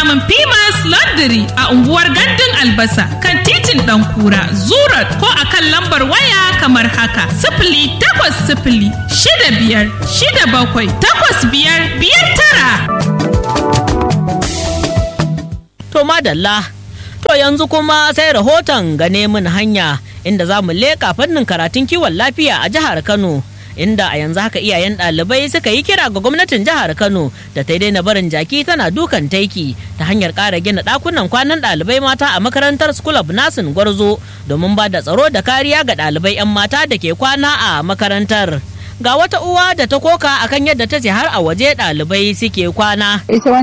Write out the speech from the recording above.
samun Pimas Laundry a unguwar Gandun Albasa kan titin Ɗankura, Zurat ko a kan lambar waya kamar haka. Sifili takwas sifili shida biyar shida bakwai takwas biyar biyar tara. To madalla, to yanzu kuma sai rahoton gane mun hanya inda za mu leƙa fannin karatun kiwon lafiya a jihar Kano. Inda a yanzu haka iyayen ɗalibai suka yi kira ga gwamnatin jihar Kano da ta daina barin jaki tana dukan taiki ta hanyar ƙara gina ɗakunan kwanan ɗalibai mata a makarantar School of Nursing Gwarzo domin ba da tsaro da kariya ga ɗalibai 'yan mata da ke kwana a makarantar. Ga wata uwa da ta koka akan yadda ta ce har a waje ɗalibai suke kwana. ita